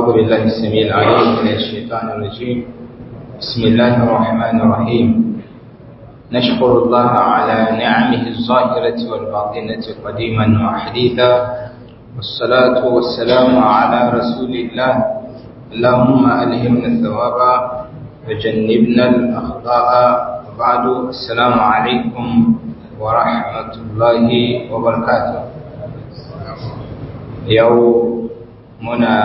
أعوذ بالله السميع العليم من الشيطان الرجيم بسم الله الرحمن الرحيم نشكر الله على نعمه الظاهرة والباطنة قديما وحديثا والصلاة والسلام على رسول الله اللهم ألهمنا الثواب وجنبنا الأخطاء وبعد السلام عليكم ورحمة الله وبركاته يوم منا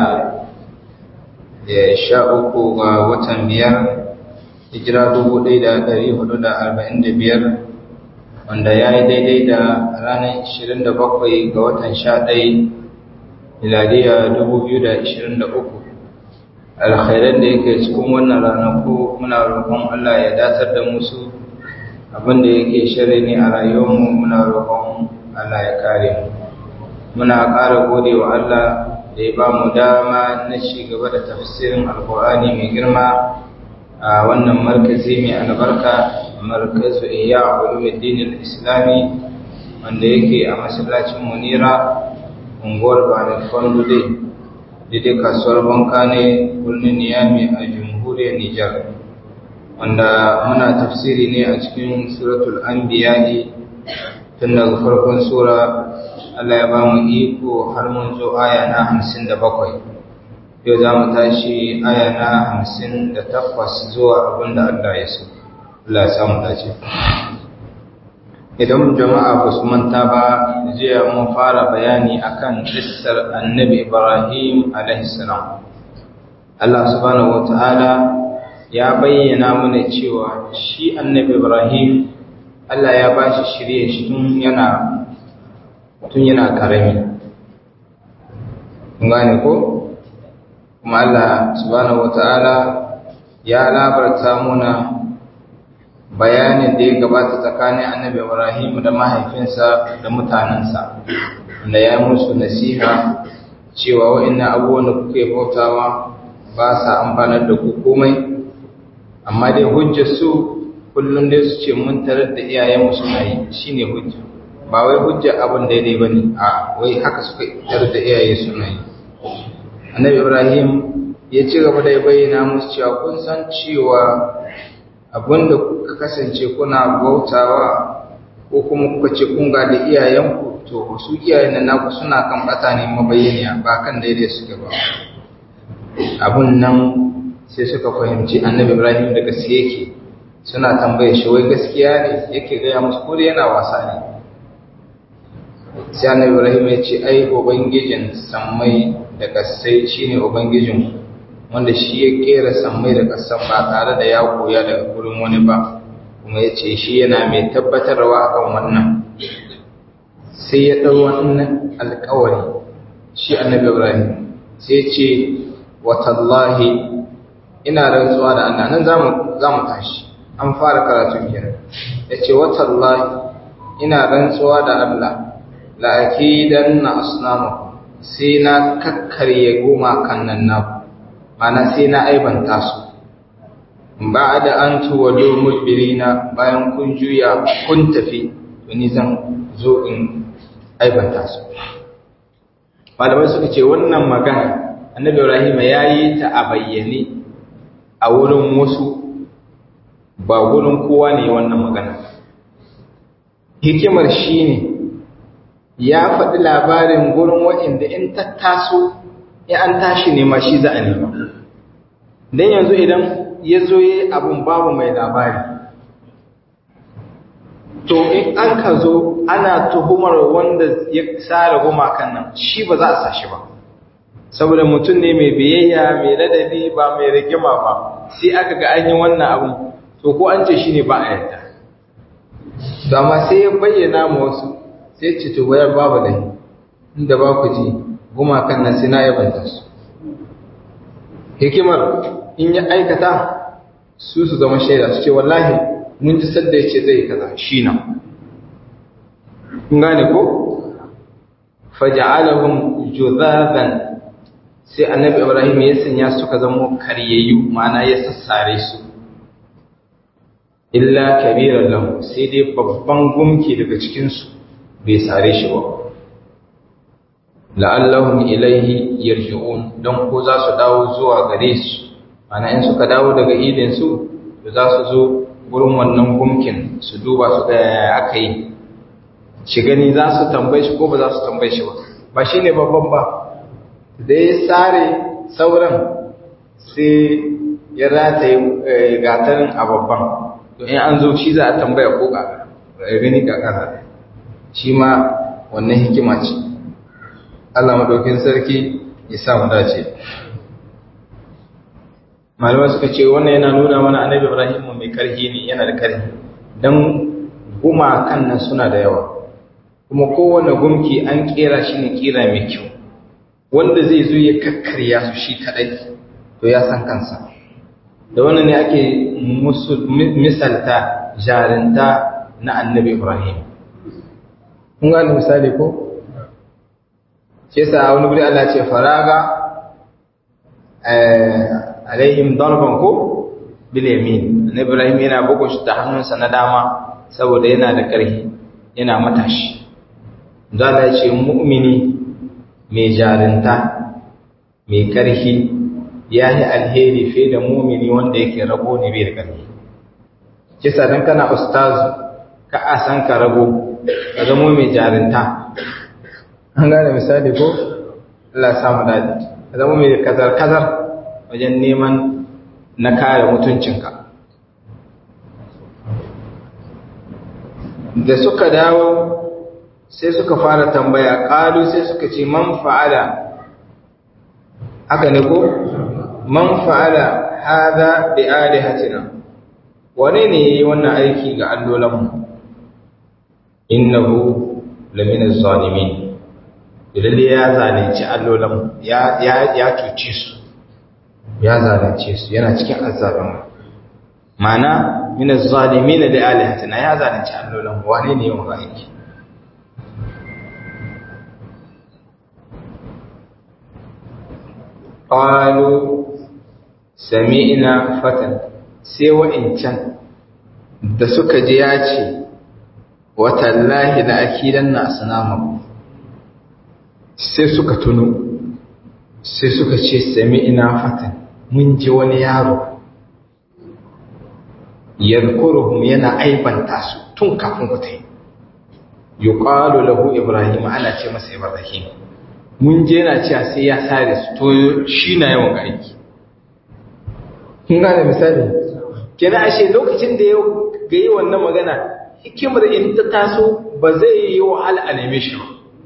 sha uku ga watan biyar hijira dubu ɗaya da ɗari hudu da arba'in da biyar wanda ya yi daidai da ranar ishirin da bakwai ga watan sha ɗai miladiya dubu biyu da ishirin da uku alkhairar da yake cikin wannan ranaku muna roƙon Allah ya datar da musu abinda yake shari ne a rayuwarmu muna roƙon Allah ya kare mu muna ƙara gode wa Allah da ya ba mu dama na ci gaba da tafsirin alkur'ani mai girma a wannan markazi mai albarka markazu iya ulumuddin islami wanda yake a masallacin munira unguwar banin fondude daidai kasuwar banka ne birnin niyami a jamhuriyar nijar wanda muna tafsiri ne a cikin suratul anbiya tun daga farkon sura Allah ya ba mu iko har mun zo aya na hamsin da bakwai yau za mu tashi aya na hamsin da takwas zuwa abin da Allah ya so Allah ya samu dace idan jama'a ba su manta ba jiya mun fara bayani akan kissar annabi Ibrahim alaihissalam Allah subhanahu wata'ala ya bayyana mana cewa shi annabi Ibrahim Allah ya ba shi shirye shi tun yana tun yana ƙarami gane ko kuma Allah subhanahu wata'ala ya labarta muna bayanin da ya gabata tsakanin annabi Ibrahim da mahaifinsa da mutanensa da ya musu nasiha cewa wa'annan abubuwan da kuke bautawa ba sa amfanar da ku komai amma dai hujjar su kullum dai su ce mun tarar da iyayenmu suna yi shine hujja ba wai hujjar abin daidai ba ne a wai haka suka tar da iyaye suna yi annabi ibrahim ya ci gaba da ya bayyana musu cewa kun san cewa abin da kuka kasance kuna bautawa ko kuma kuka ce kun ga da iyayenku to su iyayen nan naku suna kan bata ne mabayyaniya ba kan daidai suke ba abun nan sai suka fahimci annabi ibrahim da gaske yake suna tambaye shi wai gaskiya ne yake gaya musu ko yana wasa ne sai annabi Ibrahim ya ce ai ubangijin sammai da kasai shine ubangijin wanda shi ya kera sammai da kasan ba tare da ya koya daga gurin wani ba kuma ya ce shi yana mai tabbatarwa akan wannan sai ya ɗau wannan alkawari shi annabi Ibrahim sai ce watallahi ina rantsuwa da Allah nan za mu tashi an fara karatun kenan ya ce watallahi ina rantsuwa da Allah la'akidan na asnamu sai na kakkarye goma kan nan naku mana sai na aibanta su ba da an tuwado mujbirina bayan kun juya kun tafi tuni zan zo in aibanta su malamai suka ce wannan magana annabi ibrahim ya yi ta a bayyane a wurin wasu ba wurin kowa ne wannan magana hikimar shi ne ya faɗi labarin gurin waɗanda in ta taso ya an tashi nema shi za a nema don yanzu idan ya zo yi abin babu mai labari to in an ka zo ana tuhumar wanda ya tsara gumakan nan shi ba za a sa shi ba saboda mutum ne mai biyayya mai ladabi ba mai rigima ba sai aka ga an yi wannan abin to ko an ce shi ne ba a yadda dama sai ya bayyana ma wasu sai ce to wayar babu dai inda ba ku ji gumakan nan sai na yabanta su hikimar in ya aikata su su zama shaida su ce wallahi mun ji sadda ya ce zai kaza shi nan kun gane ko faja'alahum juzaban sai annabi ibrahim ya sanya suka zama karyayyu ma'ana ya sassare su illa kabiran lahu sai dai babban gumki daga cikin su bai sare shi ba la'allahum ilaihi yarji'un don ko za su dawo zuwa gare su ana in suka dawo daga idin su to za su zo gurin wannan gumkin su duba su ga yaya aka yi shi gani za su tambaye shi ko ba za su tambaye shi ba ba shi ne babban ba da ya tsare sauran sai ya rataye gatarin a babban to in an zo shi za a tambaya ko ga gani ga kasa shi ma wannan hikima ce Allah madaukin sarki ya sa mu dace malamai suka ce wannan yana nuna mana annabi Ibrahim mai karhi ne yana da karhi dan gumakan nan suna da yawa kuma kowane gumki an kera shi ne kera mai kyau wanda zai zo ya kakkarya su shi kadai to ya san kansa da wannan ne ake misalta jarinta na annabi Ibrahim kun gane misali ko shi yasa wani guri Allah ce faraga alaihim darban ko bil yamin annabi Ibrahim yana bugu shi da hannunsa na dama saboda yana da ƙarfi yana matashi zala ya ce mu'mini mai jarinta mai ƙarfi ya yi alheri fiye da mumini wanda yake rago ne bai da ƙarfi kisa don kana ustazu ka a san ka rago ka zamo mai jarinta an gane misali ko Allah samu daɗi ka zama mai kazar-kazar wajen neman na kare mutuncinka da suka dawo sai suka fara tambaya ƙalu sai suka ce man fa'ala haka ne ko man fa'ala hada bi alihatina wane ne yayi wannan aiki ga allolanmu innahu lamina zalimin lalle ya zalunci allolanmu ya ya ya cuce su ya zalunce su yana cikin azzaluma mana min az-zalimin li alihatina ya zalunci allolanmu wane ne yayin aiki qalu sami'na fatan sai wa'incan da suka ji ya ce watallahi da akidan na asnamaku sai suka tuno sai suka ce sami'na fatan mun ji wani yaro yadhkuruhum yana aibanta su tun kafin ku tai yuqalu lahu ibrahim ana ce masa ibrahim mun je na cewa sai ya sare su to shi na yawan ga aiki kun gane misali kenan ashe lokacin da ya ga yi wannan magana hikimar in ta taso ba zai yi wahala a neme shi ba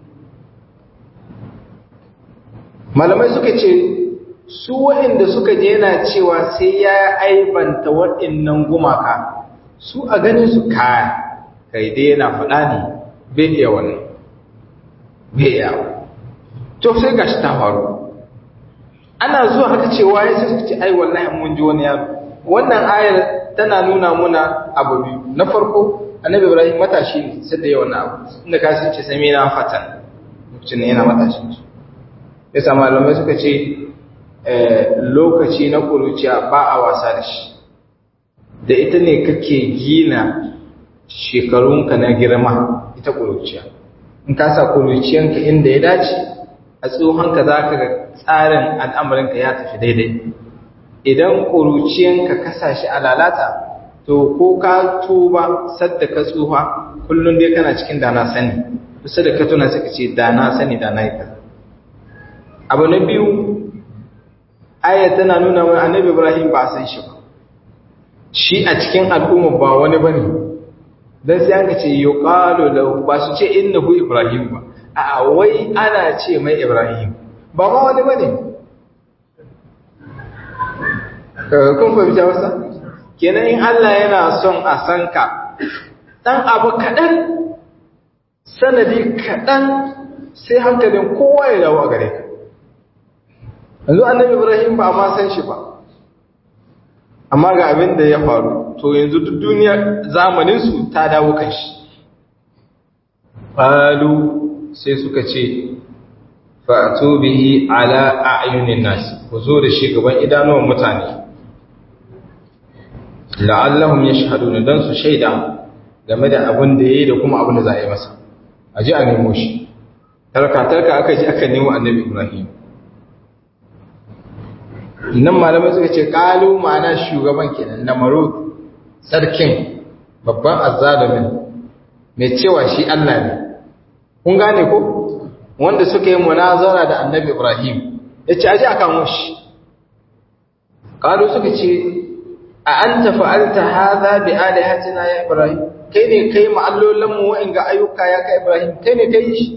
malamai suka ce su waɗanda suka je yana cewa sai ya aibanta waɗannan gumaka su a ganin su kaya kai dai yana faɗa ne bai iya wannan bai iya to sai gashi ta faru ana zuwa haka cewa ya sai suka ce ai wallahi mun ji wani yaro wannan ayar tana nuna muna abu biyu na farko annabi ibrahim matashi ne sai da yawan abu inda ka sun ce sami na fatan lokacin ne yana matashin su yasa malamai suka ce lokaci na kuruciya ba a wasa da shi da ita ne kake gina shekarunka na girma ita kuruciya in ka sa kuruciyanka inda ya dace a tsohonka za ka ga tsarin al'amuranka ya tafi daidai idan kuruciyanka ka sa shi a lalata to ko ka tuba sadda ka tsufa kullum dai kana cikin dana sani kusa da ka tuna suka ce dana sani dana yi kaza abu na biyu aya tana nuna wani annabi ibrahim ba a san shi ba shi a cikin al'umma ba wani ba ne don sai an ce yi ƙalo da ba su ce innahu ibrahim ba a wai ana ce mai ibrahim ba ma wani ba ne kun fahimta wasa kenan in allah yana son a san ka ɗan abu kaɗan sanadi kaɗan sai hankalin kowa ya dawo a gare ka yanzu annabi ibrahim ba a ma san shi ba amma ga abin da ya faru to yanzu duk duniyar zamaninsu ta dawo kan shi ƙalu sai suka ce fa'atu bihi ala a'yunin nasi ku zo da shi gaban idanuwan mutane la'allahum yashhaduna dan su shaida game da abin da yayi da kuma abin da za a yi masa a ji a nemo shi tarka-tarka aka ji aka nemo annabi ibrahim nan malamai suka ce kalu ma'ana shugaban kenan na marut sarkin babban azzalumin mai cewa shi Allah ne kun gane ko wanda suka yi munazara da annabi ibrahim ya ce aji aka mushi kalu suka ce a an tafa'alta haza bi alihatina ya ibrahim kai ne kai ma'allolinmu wa'in ga ayyuka ya kai ibrahim kai ne kai shi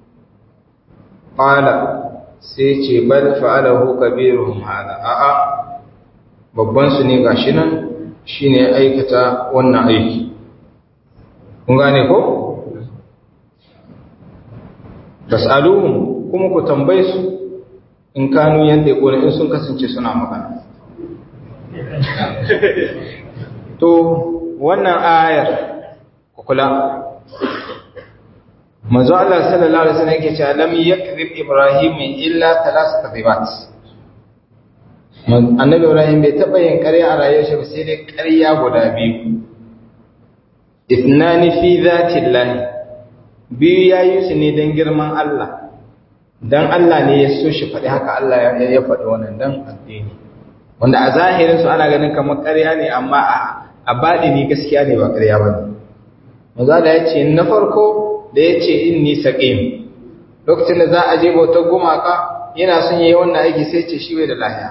Ƙala sai ce bal fa'alahu kabiruhum hada a'a babban su ne gashi nan shine aikata wannan aiki kun gane ko tasaluhum kuma ku tambaye su in kanu yanda ya in sun kasance suna magana to wannan ayar ku kula manzo Allah sallallahu alaihi wasallam yake cewa lam yakzib ibrahim illa thalath kadhibat annabi ibrahim bai taba yin ƙarya a rayuwar shi ba sai dai ƙarya guda biyu ithnani fi zati llahi biyu yayi su ne dan girman Allah dan Allah ne ya so shi faɗi haka Allah ya ya faɗi wannan dan addini wanda a zahirin su ana ganin kamar ƙarya ne amma a a baɗini gaskiya ne ba ƙarya bane manzo Allah ya ce na farko da ya ce inni saƙim lokacin da za a je bautar gumaka yana son yi wannan aiki sai ce shi wai da lahiya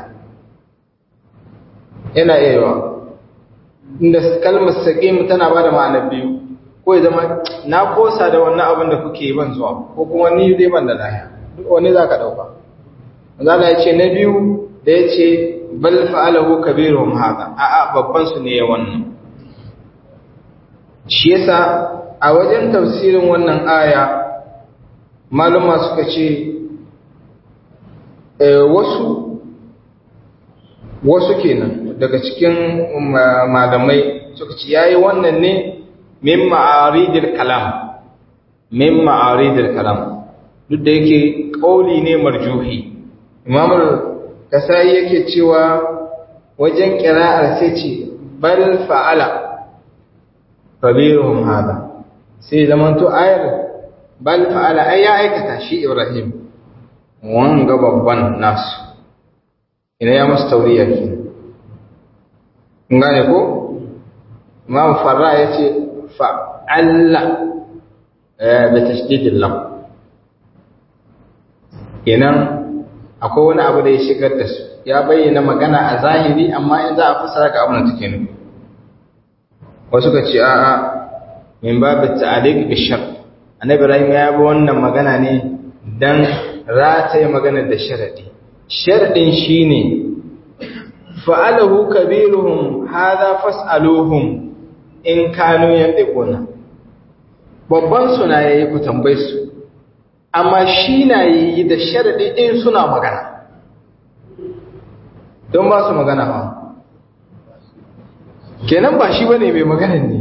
yana iya yawa inda kalmar saƙim tana ba da ma'anar biyu ko ya zama na kosa da wannan abin da kuke ban zuwa ko kuma ni dai ban da lahiya duk wani za ka ɗauka zala ya ce na biyu da ya ce bal fa'alahu kabiruhum haka a'a babban su ne ya wannan shi yasa a wajen tafsirin wannan aya maluma suka ce wasu wasu kenan daga cikin malamai suka ce yayi wannan ne min ma'aridil kalam min ma'aridil kalam duk da yake kauli ne marjuhi imam kasai yake cewa wajen kira'ar sai ce bal fa'ala kabiruhum hada sai zamanto ayar bal fa'ala ay ya aikata shi Ibrahim wanga babban nasu ina ya musu tauriya ke ngane ko Imam Farra yace fa'alla bi tashdid lam kenan akwai wani abu da ya shigar da su ya bayyana magana a zahiri amma in za a fasara ga abin da take nufi wasu ka ce a'a min babu ta'aliq bi shart annabi ibrahim ya bi wannan magana ne dan rataye magana da sharadi sharadin shine fa'alahu kabiruhum hadha fas'aluhum in kanu yantiquna babban suna yayi ku tambaye su amma shi na yi da sharadi in suna magana don ba su magana ba kenan ba shi bane mai magana ne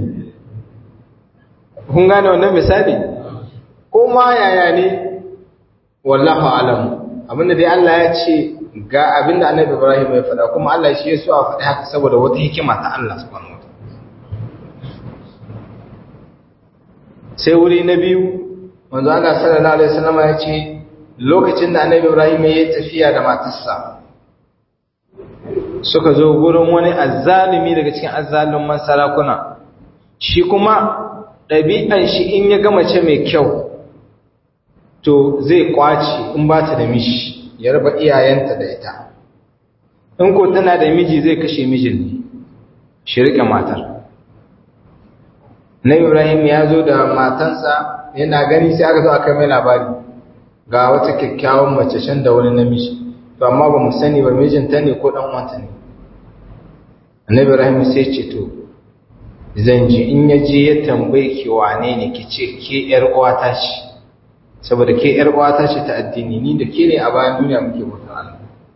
kun gane wannan misali ko ma yaya ne wallahu alamu abinda dai Allah ya ce ga abinda Annabi Ibrahim ya faɗa kuma Allah shi ya so a faɗi haka saboda wata hikima ta Allah subhanahu wataala sai wuri na biyu manzo Allah sallallahu alaihi wasallam ya ce lokacin da Annabi Ibrahim ya tafiya da matarsa suka zo gurin wani azzalimi daga cikin azzaluman sarakuna shi kuma ɗabi'an shi in ya gama ce mai kyau to zai kwaci in ba ta da mishi ya raba iyayenta da ita in ko tana da miji zai kashe mijin ne shi rike matar na ibrahim ya zo da matansa yana gani sai aka zo aka mai labari ga wata kyakkyawan mace shan da wani namiji to amma ba mu sani ba mijinta ne ko dan wanta ne annabi ibrahim sai ce to zan ji in ya je ya tambaye ki wane ne ki ce ke yar uwata ce saboda ke yar uwata ce ta addini ni da ke ne a bayan duniya muke bautar Allah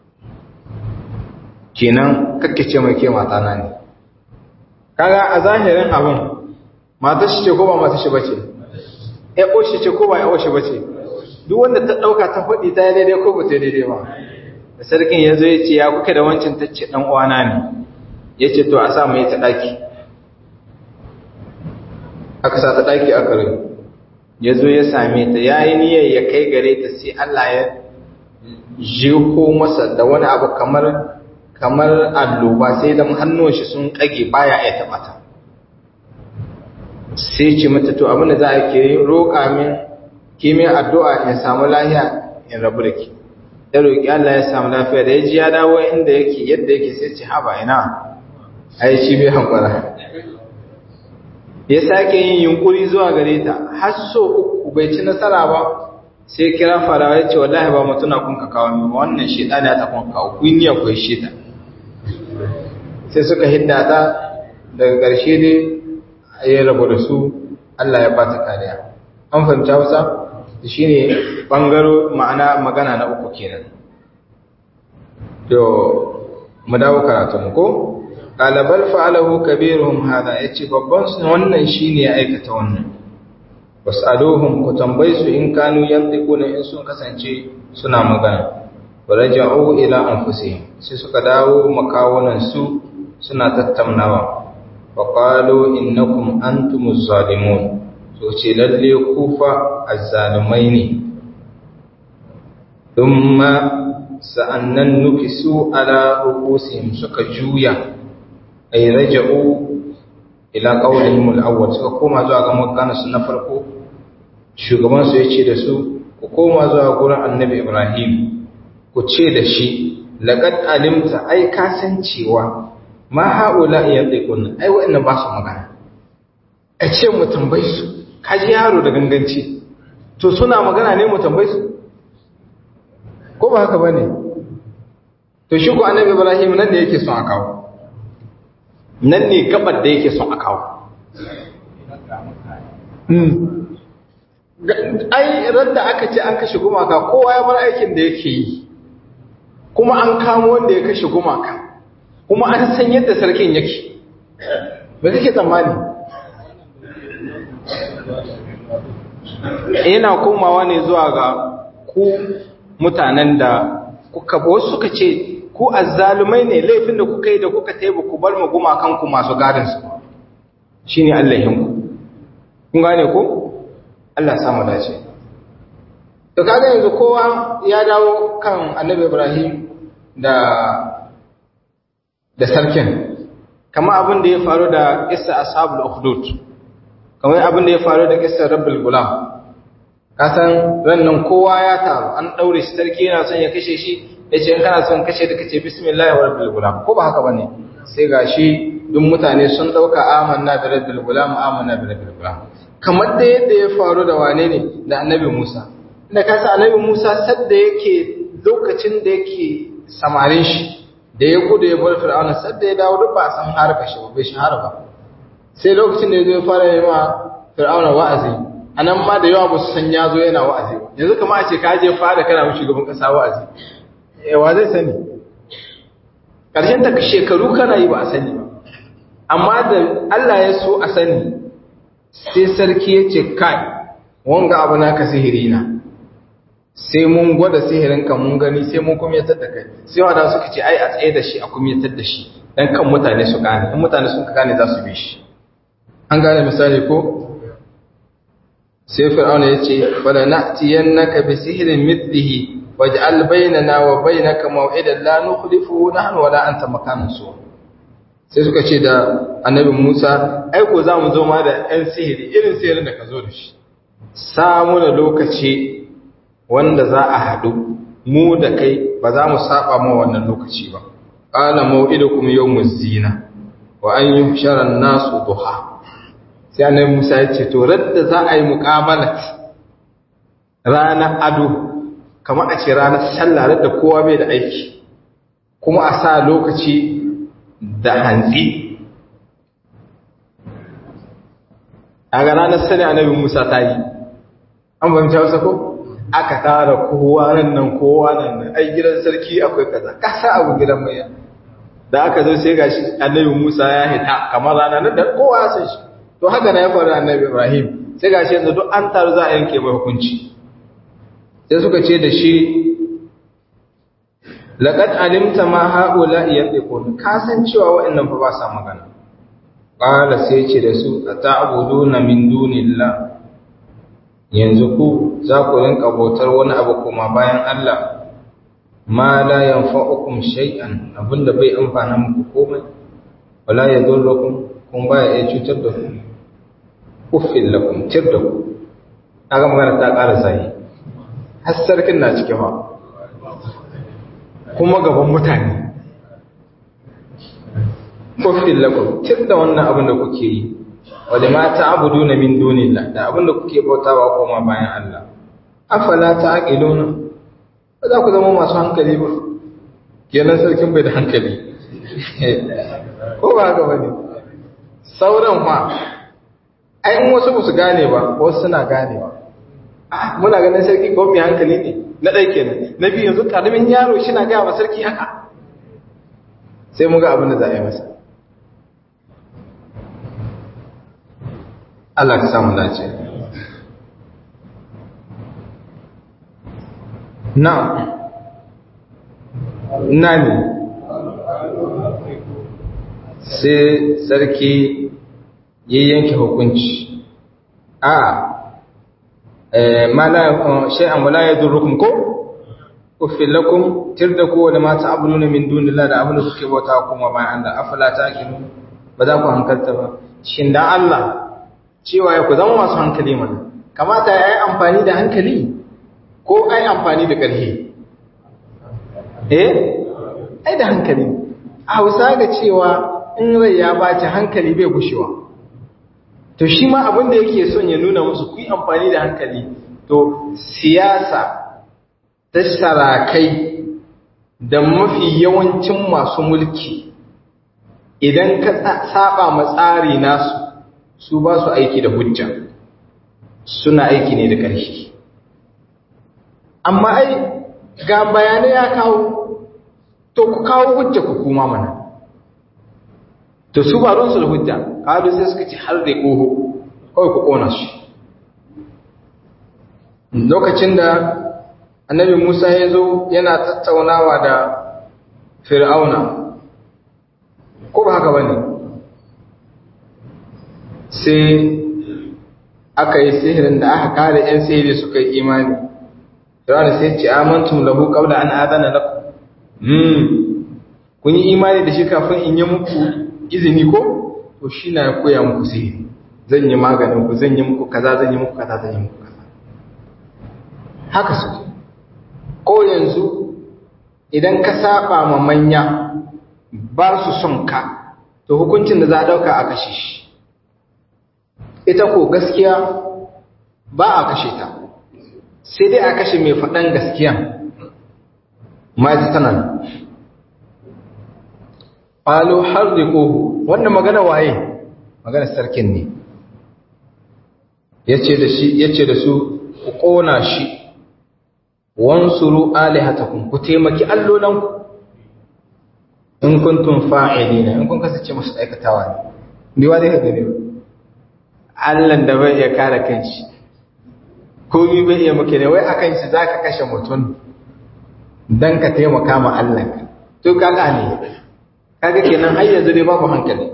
kenan kake ce mai ke mata na ne kaga a zahirin abin mata shi ce ko ba mata shi bace ya oshi ce ko ba ya oshi bace duk wanda ta dauka ta faɗi ta daidai ko ba ta daidai ba da sarkin ya zo ya ce ya kuka da wancan ta ce dan uwana ne ya ce to a sa mai ta daki aka sa ta daki aka rai ya zo ya same ta ya yi niyyar ya kai gare ta sai Allah ya jiko masa da wani abu kamar kamar alloba sai da hannun shi sun kage baya ya taɓa ta sai ce mata to abin da za a ke roƙa min kimin addu'a in samu lahiya in rabu da ke ya roƙi Allah ya samu lafiya da ya ji ya dawo inda yake yadda yake sai ce haba ina ai shi bai hankura ya sake yin yunkuri zuwa gare ta har so uku bai ci nasara ba sai kira farawa ya ce wallahi ba mutuna kun ka kawo min wannan sheda ne ta kun kawo kun yi akwai sheda sai suka hidda ta daga ƙarshe dai ya rabu da su Allah ya bata kariya an fahimci Hausa shine bangaro ma'ana magana na uku kenan to mu dawo karatu mu ko qala bal fa'alahu kabiruhum hada yace babban su wannan shine ya aikata wannan wasaluhum ku tambayi su in kanu yantiquna in sun kasance suna magana waraja'u ila anfusihim sai suka dawo makawunan su suna tattaunawa wa qalu innakum antumuz zalimun to ce lalle kufa azzalumai ne thumma sa'annan nukisu ala ru'usihim suka juya ay raja'u ila qawlihim al-awwal suka koma zuwa ga magana su na farko shugaban su yace da su ku koma zuwa gurin annabi Ibrahim ku ce da shi laqad alimta ai ka san cewa ma haula yantiqun ai wa'annan ba su magana a ce mu tambayi su kaji yaro da ganganci to suna magana ne mu tambayi su ko ba haka bane to shi ko annabi Ibrahim nan ne yake son a kawo nan ne gabar da yake son a kawo ai radda aka ce an kashe gumaka kowa ya bar aikin da yake yi kuma an kamo wanda ya kashe gumaka kuma an san yadda sarkin yake ba kake tsammani yana komawa ne zuwa ga ku mutanen da kuka wasu suka ce ku azzalumai ne laifin da kuka yi da kuka taiba ku bar mu gumakan ku masu gadin su shine Allahin ku kun gane ko Allah samu dace to kaga yanzu kowa ya dawo kan Annabi Ibrahim da da sarkin kamar abin da ya faru da Isa ashabul ukhdud kamar abin da ya faru da Isa rabbul gulam kasan rannan kowa ya taru an daure shi sarki yana son ya kashe shi yace in kana son kashe da kace bismillahir rabbil gulam ko ba haka bane sai gashi duk mutane sun dauka amanna bi rabbil gulam amanna bi rabbil gulam kamar da yadda ya faru da wane ne da annabi Musa da kasa annabi Musa sadda yake lokacin da yake samarin shi da ya gudu ya bar fir'auna sadda ya dawo duk ba san harka shi ba bai shahara ba sai lokacin da ya zo ya fara yi ma fir'auna wa'azi a nan ma da yawa ba su san ya zo yana wa'azi ba yanzu kama a ce ka je fada kana mu shugaban kasa wa'azi yawa zai sani ƙarshen ta shekaru kana yi ba a sani ba amma da Allah ya so a sani sai sarki ya ce kai wanga abu naka sihiri na sai mun gwada sihirin ka mun gani sai mun kumyatar da kai sai wanda suka ce ai a tsaye da shi a kumyatar da shi dan kan mutane su gane in mutane sun gane za su bi shi an gane misali ko sai fir'auna ya ce wala na'tiyannaka bi sihrin mithlihi waj'al bainana wa bainaka maw'idan la nukhlifu nahnu wala anta makanan su sai suka ce da annabi Musa ai ko zamu zo ma da ɗan sihiri irin sihirin da ka zo da shi samu da lokaci wanda za a haɗu mu da kai ba za mu saba ma wannan lokaci ba qala maw'idukum yawmuz zina wa an yuhshara an-nasu duha sai annabi Musa ya ce to radda za a yi muqamalat ranar ado kamar a ce ranar sallah radda kowa bai da aiki kuma a sa lokaci da hantsi a ga ranar sani annabi Musa ta yi an fahimta wasa ko aka tara kowa nan nan kowa nan nan ai gidan sarki akwai kaza kasa abu gidan mai da aka zo sai gashi annabi Musa ya hita kamar rana nan da kowa ya san shi to haka na ya faru annabi Ibrahim sai gashi yanzu duk an taru za a yanke mai hukunci sai suka ce da shi laqad alimta ma haula yantiqun ka san cewa wa'annan fa ba sa magana qala sai ce da su ata'buduna min dunillah yanzu ku za ku rinka bautar wani abu kuma bayan Allah ma la yanfa'ukum shay'an abinda bai amfana muku komai wala yadurrukum kun baya iya cutar da ku uffil lakum tir da ku kaga magana ta ƙara sai har sarkin na cike ba kuma gaban mutane uffil lakum tir da wannan abin da kuke yi wa da ma ta'buduna min dunillah da abin da kuke bautawa koma bayan Allah afala ta'qiluna ba za ku zama masu hankali ba kenan sarkin bai da hankali ko ba ga wani sauran ma ai in wasu ba su gane ba wasu suna gane ba muna ganin sarki ko mai hankali ne na ɗai kenan na biyu yanzu ƙaramin yaro shi na gaya wa sarki haka sai mu ga abin da za a yi masa Allah ka samu dace na na ne sai sarki ya yanke hukunci a shay'an wala yadurrukum ko uffil lakum tirdaku wa ma ta'buduna min dunillahi da abin da kuke bauta kuma bayan Allah afala ta'qilun ba za ku hankalta ba shin dan Allah cewa ya ku zama masu hankali mana kamata ya yi amfani da hankali ko ai amfani da ƙarfi eh ai da hankali a hausa ga cewa in rai ya baci hankali bai gushewa to shi ma abin da yake son ya nuna musu ku yi amfani da hankali to siyasa ta sarakai da mafi yawancin masu mulki idan ka saba ma tsari nasu su ba su aiki da hujja suna aiki ne da ƙarfi amma ai ga bayanai ya kawo to ku kawo hujja ku kuma mana to su ba ruwansu da hujja kawo sai suka ci har da ƙoho kawai ku ƙona shi lokacin da annabi musa ya zo yana tattaunawa da fir'auna ko ba haka ba ne sai aka yi sihirin da aka kare 'yan sihiri suka yi imani fir'auna sai ce amantum lahu qabla an adana lakum hmm kun yi imani da shi kafin in yi muku izini ko to shi na koya muku sihiri zan yi maganin ku zan yi muku kaza zan yi muku kaza zan yi muku kaza haka su ko yanzu idan ka saba ma manya ba su son ka to hukuncin da za a dauka a kashe shi ita ko gaskiya ba a kashe ta sai dai a kashe mai faɗan gaskiya ma ita tana ƙwalo har da ƙohu wannan magana waye magana sarkin ne ya ce da su ku ƙona shi wansuru alihatakum ku taimaki allolanku in kuntum fa'ilina in kun kasance masu aikatawa ne biwa zai ka gani Allahn da bai iya kare kanshi komi bai iya maka ne wai akan shi zaka kashe mutum dan ka taimaka ma Allah to kaga ne kaga kenan har yanzu dai babu hankali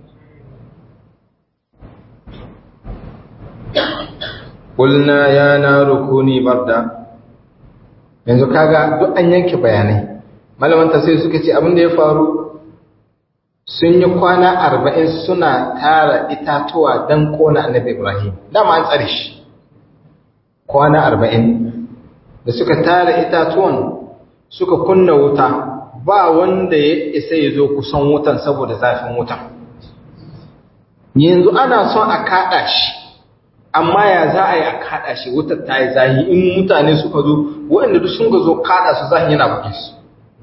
Kulna ya naru kuni barda yanzu kaga duk an yanke bayanai malamanta sai suka ce abin da ya faru sun yi kwana arba'in suna tara itatuwa don kona annabi ibrahim dama an tsare shi kwana arba'in da suka tara itatuwan suka kunna wuta ba wanda ya isa ya zo kusan wutan saboda zafin wutan yanzu ana son a kaɗa shi amma ya za a yi a kaɗa shi wutar ta yi zahi in mutane suka zo waɗanda duk sun ga zo kaɗa su zahi yana buge su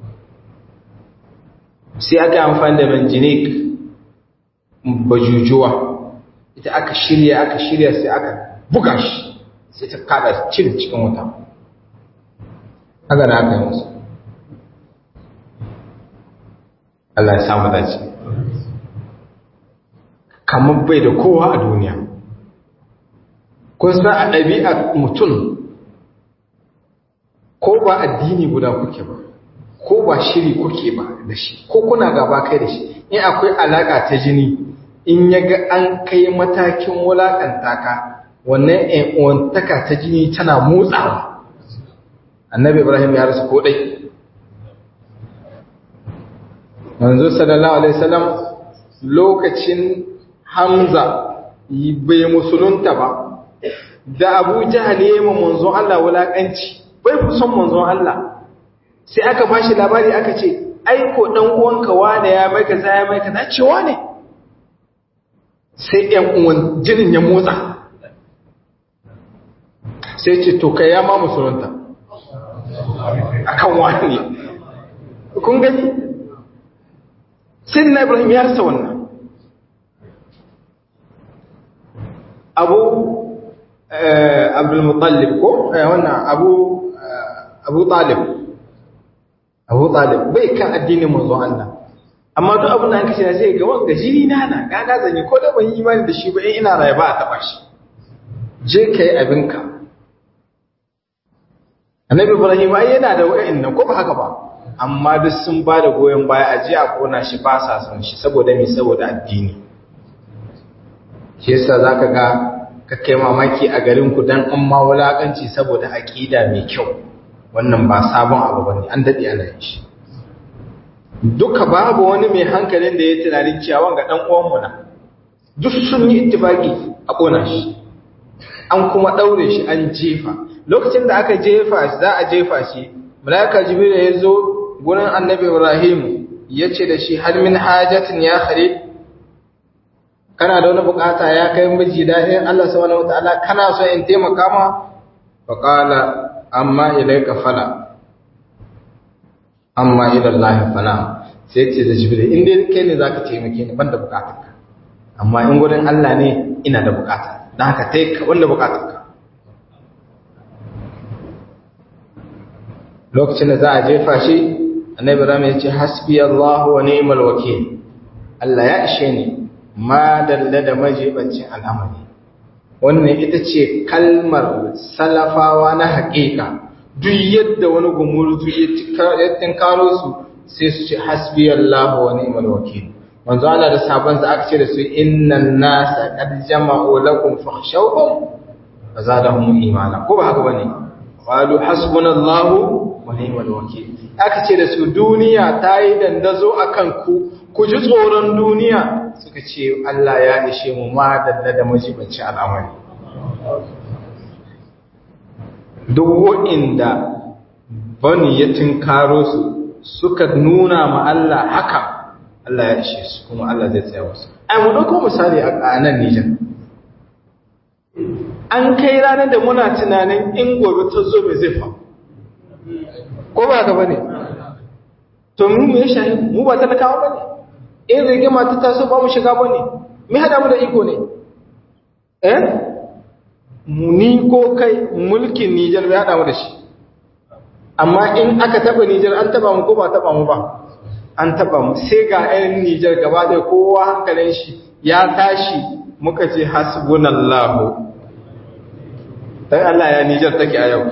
sai aka amfani da manjinik bajujuwa ita aka shirya aka shirya sai aka buga shi sai ta kaɗa cin cikin wuta haka da aka yi musu Allah ya samu dace kamar bai da kowa a duniya kun san a ɗabi'a mutum ko ba addini guda kuke ba ko ba shiri kuke ba da shi ko kuna gaba kai da shi in akwai alaƙa ta jini in ya ga an kai matakin wulaƙanta ka wannan ‘yan'uwantaka ta jini tana motsawa annabi ibrahim ya rasu ko ɗai manzo sallallahu alaihi wasallam lokacin hamza bai musulunta ba da abu jahal ya yi ma manzon Allah wulaƙanci bai fi son manzon Allah sai aka ba shi labari aka ce aiko ɗan uwanka wane ya mai kaza ya mai kaza cewa ne sai ‘yan uwan jinin ya motsa sai ce to kai ya ma musulunta a kan wani kun gani sai na ibrahim ya rasa wannan abu abdulmutallib ko wannan abu abu talib abu talib bai kan addinin manzo Allah amma duk abin da an kace sai ga wanga jini na na gaga zanyi ko da ban yi imani da shi ba in ina raye ba a taba shi je kai abinka annabi ibrahim ai yana da wa'annan ko ba haka ba amma duk sun ba da goyon baya a ji a kona shi ba sa son shi saboda me saboda addini shi yasa zaka ga ka kai mamaki a garin ku dan an ma wulakanci saboda aqida mai kyau wannan ba sabon abu bane an dade ana yin shi duka babu wani mai hankalin da ya tunanin cewa ga dan uwan mu na duk sun yi ittifaki a kona shi an kuma daure shi an jefa lokacin da aka jefa shi za a jefa shi malaika jibril ya zo gurin annabi ibrahim ya ce da shi har min hajatin ya khalid kana da wani bukata ya kai miji daɗin Allah subhanahu wataala kana so in taimaka ma fa qala amma ilayka fala amma ila Allah fala sai ce da jibril in dai kai ne zaka taimake ni banda bukatarka amma in gurin Allah ne ina da bukata dan haka tai ka wanda bukatarka lokacin da za a jefa shi annabi Ibrahim ya ce hasbi Allah wa ni'mal wakeel Allah ya ishe ni ma dalla da majibancin al'amari wannan ita ce kalmar salafawa na haƙiƙa duk yadda wani gumurzu ya tinkaro su sai su ce hasbi Allah wa ni'mal wakeel manzo Allah da sabon sa aka ce da su innan nasa qad jama'u lakum fakhshawhum fazadahum imana ko ba haka bane qalu hasbunallahu wa ni'mal wakeel aka ce da su duniya ta yi dandazo akan ku ku ji tsoron duniya suka ce Allah ya ishe mu ma dalla da majibanci al'amari duk wa'inda bani ya tinkaro su suka nuna ma Allah haka Allah ya ishe su kuma Allah zai tsaya wasu ai mu dauko misali a nan Nijar an kai ranar da muna tunanin in gobe ta zo mai zai fa ko ba ka bane to mu me shahi mu ba talakawa bane in rigima ta taso ba mu shiga bane me hada mu da iko ne eh ni ko kai mulkin Nijar bai hada mu da shi amma in aka taba Nijar an taba mu ko ba taba mu ba an taba mu sai ga ɗan Nijar gaba da kowa hankalin shi ya tashi muka ce hasbunallahu dan Allah ya Nijar take a yau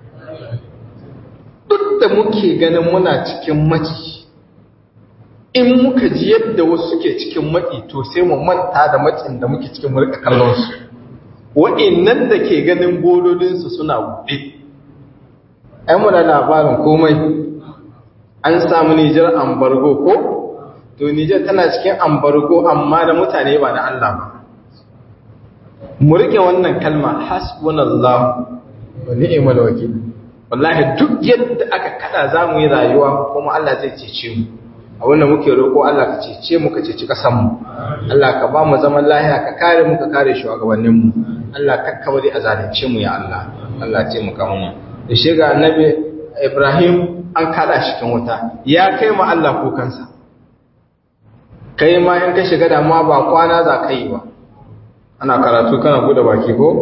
duk da muke ganin muna cikin maci in muka ji yadda wasu suke cikin matsi to sai mu manta da matsin da muke cikin murka kallon su wa'annan da ke ganin bododinsu suna buɗe ai muna labarin komai an samu Nijar ambargo ko to Nijar tana cikin ambargo amma da mutane ba da Allah ba mu rike wannan kalma hasbunallahu wa ni'mal wakil wallahi duk yadda aka kada zamu yi rayuwa kuma Allah zai cece mu a wannan muke roƙo Allah ka cece mu ka ceci kasan mu Allah ka ba mu zaman lafiya ka kare mu ka kare shugabannin mu Allah ka kawai a zalunce mu ya Allah Allah ce mu kama da shi ga annabi Ibrahim an kada shi cikin wuta ya kai ma Allah kukansa kai ma in ka shiga damuwa ba kwana za ka yi ba ana karatu kana bude baki ko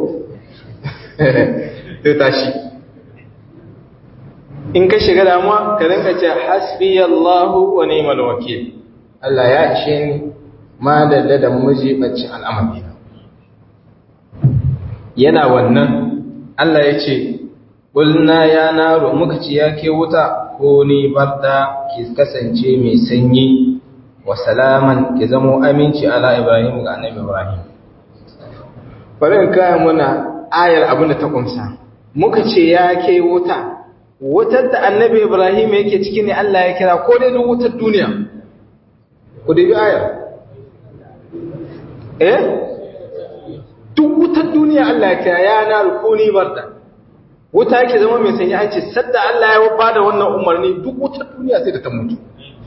sai tashi in ka shiga damuwa ka rinka ce hasbi Allahu wa ni'mal wakil Allah ya ishe ni ma da da mujibacin al'amari yana wannan Allah ya ce Ƙulna ya naro muka ci ya ke wuta ko ni barda ki kasance mai sanyi wa salaman ki zamo aminci ala Ibrahim ga annabi Ibrahim. bari in kaya muna ayar abin da ta kumsa muka ce ya ke wuta wutar da annabi ibrahim yake ciki ne Allah ya kira ko dai duk wutar duniya ku dai ayar eh duk wutar duniya Allah ya kira ya na rukuni barda wuta yake zama mai sanyi an ce sadda Allah ya bada wannan umarni duk wutar duniya sai da ta mutu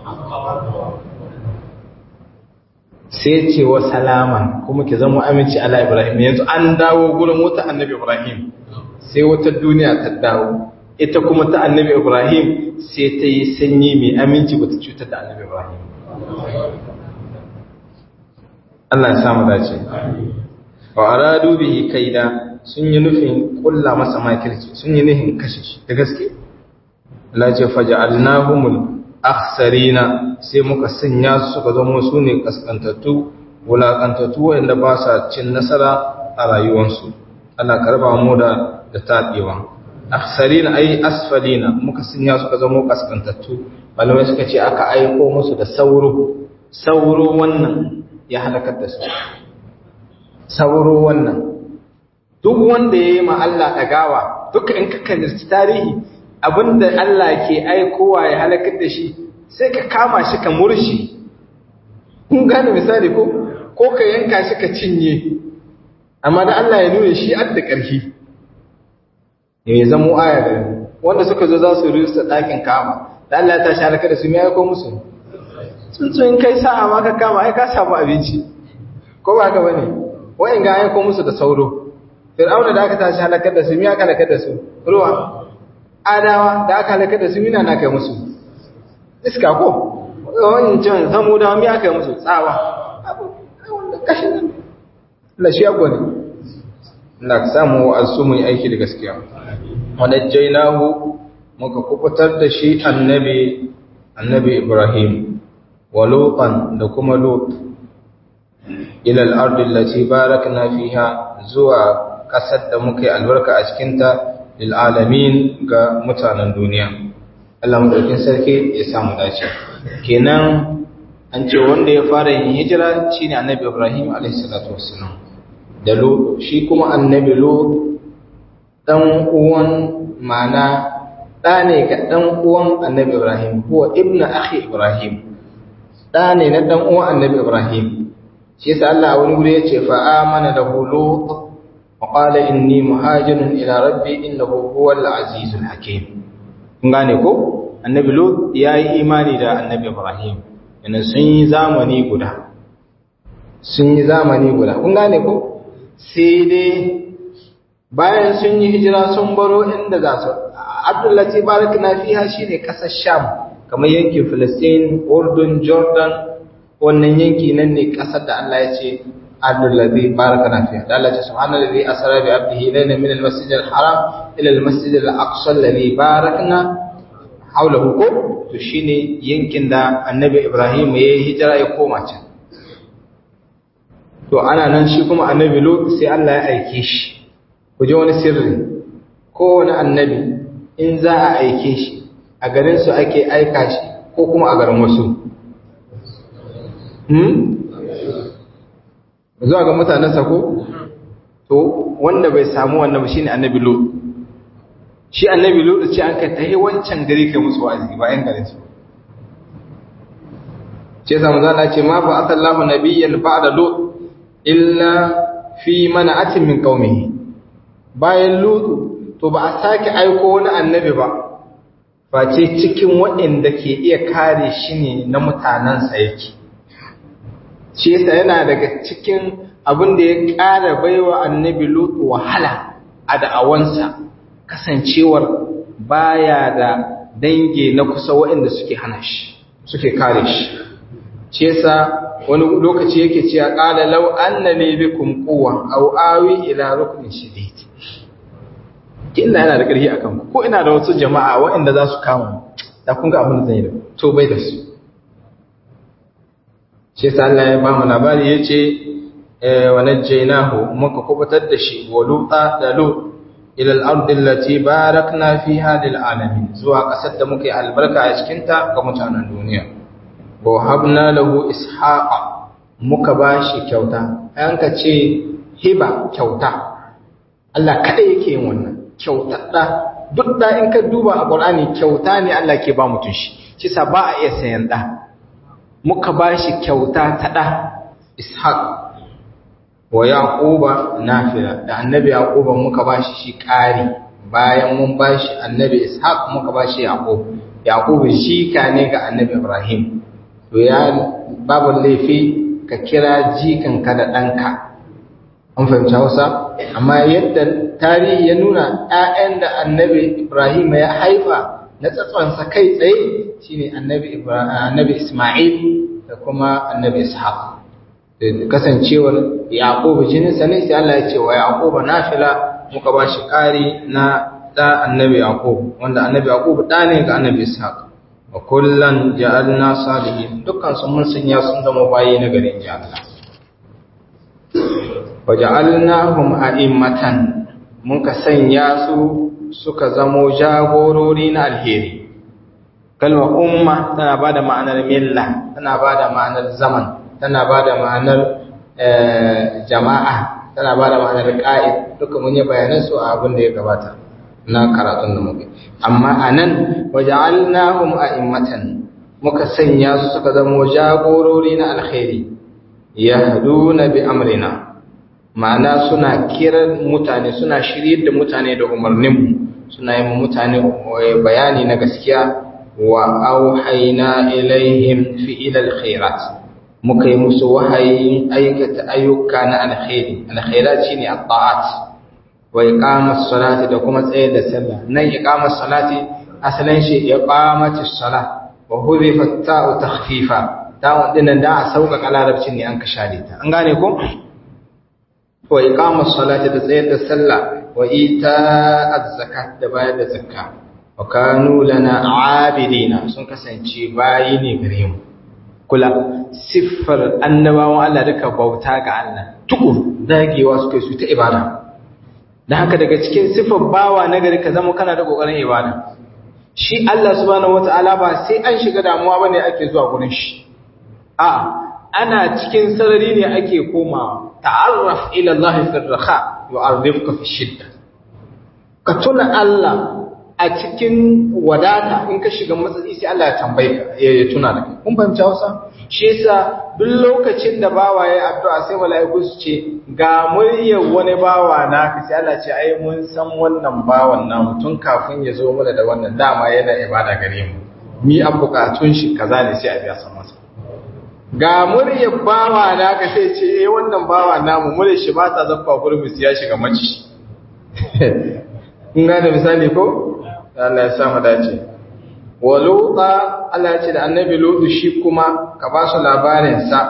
sai ce wa salaman kuma ki zama aminci ala Ibrahim yanzu an dawo gurin wata annabi Ibrahim sai wata duniya ta dawo ita kuma ta annabi Ibrahim sai ta yi sanyi mai aminci ba ta cutar da annabi Ibrahim Allah ya samu dace wa aradu bihi kaida sun yi nufin kulla masa makirci sun yi nufin kashe shi da gaske Allah ce faja'alnahumul akhsarina sai muka sanya su suka zama su ne kaskantattu wulakantattu wanda ba sa cin nasara a rayuwarsu Allah karba mu da da tabewa akhsarina ai asfalina muka sanya suka zama kaskantattu malamai suka ce aka aiko musu da sauro sauro wannan ya halakar da su sauro wannan duk wanda ya yi ma Allah ɗagawa duka in ka kalli tarihi abinda Allah ke aikowa ya halakar da shi sai ka kama shi ka murshi kun gane misali ko ko ka yanka shi ka cinye amma da Allah ya nuna shi adda ƙarfi ya zamo aya da wanda suka zo za su rusa ɗakin kama da Allah ya tashi halakar da su ya aiko musu tsuntsun kai sa'a ma ka kama ai ka samu abinci ko ba ka bane wa'in ga aiko musu da sauro fir'auna da aka tashi halakar da su miya aka halakar da su ruwa adawa da aka halakar da su mina na kai musu iska ko wancan zamu da miya kai musu tsawa kashin nan la shi agwa ne na samu asu mu aiki da gaskiya wa najjaynahu muka kubutar da shi annabi annabi ibrahim wa lutan da kuma lut ila al-ardi allati barakna fiha zuwa ƙasar da muka yi albarka a cikinta lil'alamin ga mutanen duniya. Allah maɗaukin sarki ya samu dace. Kenan an ce wanda ya fara yin hijira shi ne annabi Ibrahim a.s. Da lo, shi kuma annabi lo ɗan uwan mana ɗa ne ga ɗan uwan annabi Ibrahim, kuwa ibna akhi Ibrahim, ɗa ne na ɗan uwan annabi Ibrahim. Shi yasa Allah a wani wuri ya ce fa'amana da hulu وقال إني مهاجر إلى ربي إنه هو العزيز الحكيم kun gane ko annabi lut ya yi imani da annabi ibrahim yana sun yi zamani guda sun yi zamani guda kun gane ko sai dai bayan sun yi hijira sun baro inda za su abdullahi barak na fiha shine kasar sham kamar yankin filistin urdun jordan wannan yanki nan ne kasar da allah ya ce الذي باركنا فيه قال سبحان الذي أسرى بعبده ليلا من المسجد الحرام إلى المسجد الأقصى الذي باركنا حوله ko to shine yankin da annabi Ibrahim ya yi hijira ya koma can to ana nan shi kuma annabi Lut sai Allah ya aike shi ku ji wani sirri kowane annabi in za a aike shi a garin su ake aika shi ko kuma a garin wasu zuwa ga mutanensa ko to wanda bai samu wannan ba shine annabi lut shi annabi lut ce an ka tahi wancan gari kai musu wa'azi ba yan garin su ce sa manzo Allah ce ma fa atallahu nabiyyan ba'da lut illa fi mana'atin min qaumihi bayan lut to ba a sake aiko wani annabi ba face cikin waɗanda ke iya kare shi ne na mutanensa yake shi yasa yana daga cikin abin da ya ƙara baiwa annabi lutu wahala a da'awansa kasancewar baya da dange na kusa waɗanda suke hana shi suke kare shi shi yasa wani lokaci yake cewa qala law anna li bikum quwwa aw awi ila ruknin shadid kin yana da ƙarfi akan ku ko ina da wasu jama'a waɗanda za su kama da kun ga abin da zan yi da to bai da su shi yasa Allah ya ba mu labari yace wa najjaynahu muka kubutar da shi wa luta da lut ila al-ard allati barakna fiha lil alamin zuwa kasar da muke albarka a cikin ta ga mutanen duniya wa habna lahu ishaqa muka bashi kyauta an ka ce hiba kyauta Allah kada yake yin wannan kyauta da duk da in ka duba a Qur'ani kyauta ne Allah ke ba mutum shi shi sa ba a iya sayan da muka ba shi kyauta ta da Ishaq wa Yaquba nafila da annabi Yaquba muka ba shi shi ƙari bayan mun ba shi annabi Ishaq muka ba shi Yaqub Yaqub shi ka ne ga annabi Ibrahim to ya babu laifi ka kira jikanka da ɗanka an fahimci hausa amma yadda tarihi ya nuna 'ya'yan da annabi ibrahim ya haifa na tsatsonsa kai tsaye shine annabi annabi isma'il da kuma annabi ishaq kasancewar yaqub jininsa ne sai Allah ya ce wa yaqub nafila muka ba shi ƙari na da annabi yaqub wanda annabi yaqub da ne ga annabi ishaq wa kullan ja'alna salihin dukkan su mun sanya sun zama bayi na garin ji Allah wa ja'alnahum a'immatan mun ka sanya su suka zamo jagorori na alheri kalmar umma tana bada ma'anar milla tana bada ma'anar zaman tana bada ma'anar jama'a tana bada ma'anar qa'id duka mun yi bayanan su a abin da ya gabata na karatun da muke amma anan waja'alnahum a'immatan muka sanya su suka zama jagorori na alkhairi yahduna bi amrina ma'ana suna kiran mutane suna shiryar da mutane da umarnin mu suna yi mutane bayani na gaskiya wa auhayna ilaihim fi'il alkhairat muka yi musu wahayin aikata ayyuka na alkhairi alkhairat shine at-ta'at wa iqamas salati da kuma tsaye da sallah nan iqamas salati asalin shi iqamatis salah wa hudifa ta'u takhfifa ta'u dinnan da a sauƙaƙa larabcin ne an ka share ta an gane ko wa iqamas salati da tsaye da sallah wa ita'az zakat da bayar da zakka wa kanu lana abidina sun kasance bayi ne gare mu kula siffar annabawan Allah duka bauta ga Allah tukur dagewa suke su ta ibada da haka daga cikin siffar bawa na gari ka zama kana da kokarin ibada shi Allah subhanahu wataala ba sai an shiga damuwa bane ake zuwa gurin shi a ana cikin sarari ne ake komawa ta'arraf ila Allah fi raha yu'arrifuka fi shidda ka tuna Allah a cikin wadata in ka shiga matsatsi sai Allah ya tambaye ka ya tuna da kai kun fahimci Hausa shi yasa duk lokacin da bawa ya addu'a sai mala'iku su ce ga muryar wani bawa naka sai Allah ce ai mun san wannan bawan namu tun kafin ya zo mana da wannan dama yana ibada gare mu ni an bukatun shi kaza ne sai a biya san masa ga muryar bawa naka sai ce eh wannan bawa namu muryar shi ba ta zakka gurbin ya shiga maci kun ga da misali ko Allah ya sa mu dace wa luta Allah ya ce da annabi lutu shi kuma ka ba su labarin sa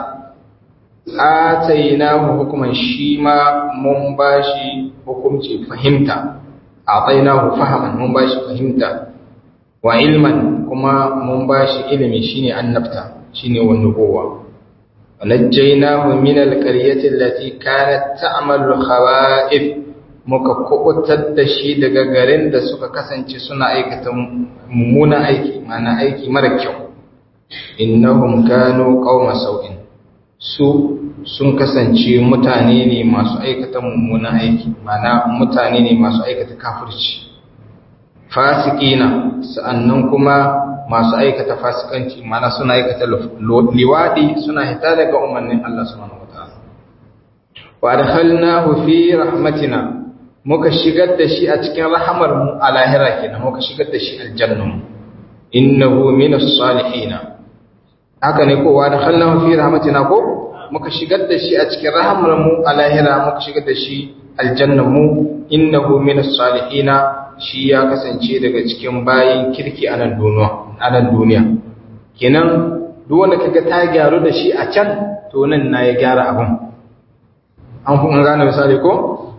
atainahu hukuman shi ma mun bashi hukunci fahimta atainahu fahaman mun bashi fahimta wa ilman kuma mun bashi ilimi shine annabta shine wa nubuwa ونجيناه من القرية التي كانت تعمل الخوائف muka kubutar da shi daga garin da suka kasance suna aikata mummunan aiki mana aiki mara kyau innahum kanu qauma sau'in su sun kasance mutane ne masu aikata mummunan aiki mana mutane ne masu aikata kafirci fasikina sa'annan kuma masu aikata fasikanci mana suna aikata liwadi suna hita daga umarnin Allah subhanahu wataala wa adkhalnahu fi rahmatina muka shigar da shi a cikin rahamar mu a lahira kenan muka shigar da shi aljanna innahu minas salihin haka ne ko wa adkhalnahu fi rahmatina ko muka shigar da shi a cikin rahamar mu a lahira muka shigar da shi aljanna mu innahu minas salihin shi ya kasance daga cikin bayin kirki a nan duniya a nan duniya kenan duk wanda kaga ta gyaru da shi a can to nan na ya gyara abun an kuma gane misali ko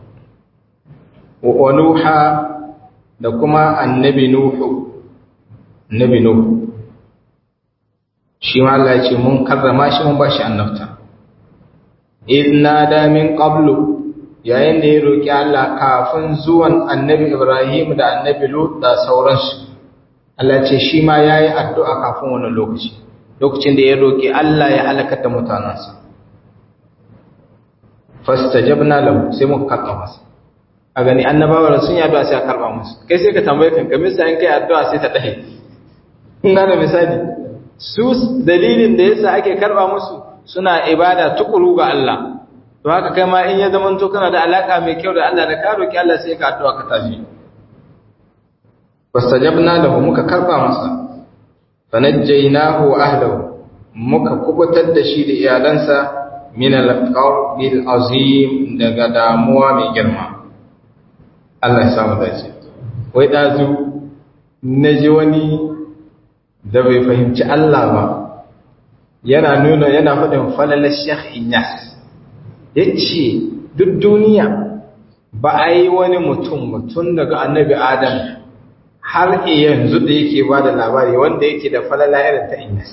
wa nuha da kuma annabi nuhu annabi nuhu shi ma Allah ya ce mun karrama shi mun bashi annabta idna da min qablu yayin da ya roki Allah kafin zuwan annabi Ibrahim da annabi Lut da sauransu Allah ce shi ma yayi addu'a kafin wannan lokaci lokacin da ya roki Allah ya halaka da mutanansa fastajabna lahu sai muka karɓa masa a gani annabawa sun yi addu'a sai a karɓa musu kai sai ka tambaye kan ka misa in kai addu'a sai ta dahe in gane misali su dalilin da yasa ake karɓa musu suna ibada tukuru ga Allah to haka kai ma in ya zama to kana da alaka mai kyau da Allah da ka roki Allah sai ka addu'a ka tashi fastajabna lahu muka karɓa masa fanajjaynahu wa ahlihi muka kubutar da shi da iyalansa min al-qawbil azim daga damuwa mai girma Allah ya samu dace wai dazu naji wani da bai fahimci Allah ba yana nuna yana faɗin falalar Sheikh Inyas yace duk duniya ba a yi wani mutum mutum daga annabi Adam har yanzu da yake ba da labari wanda yake da falala irin ta Inyas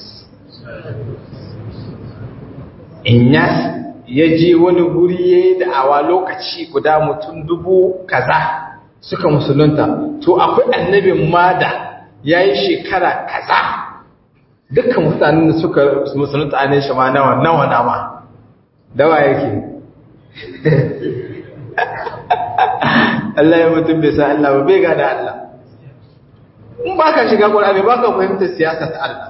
Inyas ya je wani guri ya yi da'awa lokaci guda mutum dubu kaza suka musulunta to akwai annabin ma da ya yi shekara kaza dukkan mutanen da suka musulunta a nan shama nawa nawa nama dawa yake Allah ya mutum bai sa Allah ba bai gada Allah in ba ka shiga ƙwararri ba ka fahimtar siyasa ta Allah